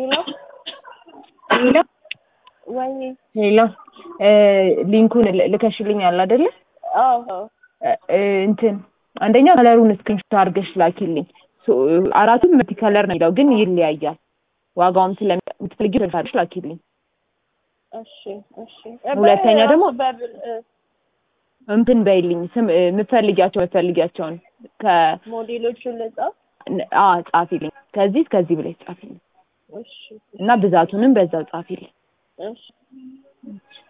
ሄሎ ሄሎ ወይ ሄሎ እ ሊንኩን ል- ልከሽልኛል አይደለ? አዎ እ- እ እንትን አንደኛ ከለሩን ስክሪንሾት አድርገሽ ላኪልኝ። ሶ- አራቱም መልቲ ከለር ነው የሚለው ግን ይለያያል። ዋጋውም ስለምትፈልጊው ተርፋለሽ ላኪልኝ። እሺ እሺ ሁለተኛ ደግሞ- በብል እ፣ እንትን በይልኝ ስም እ፣ የምትፈልጊያቸው የምትፈልጊያቸውን ከ ሞዴሎቹን ልጻፍ አ ጻፊልኝ ከዚህ እስከዚህ ብለሽ ጻፊልኝ እሺ እና ብዛቱንም በዛው ጻፊልኝ። እሺ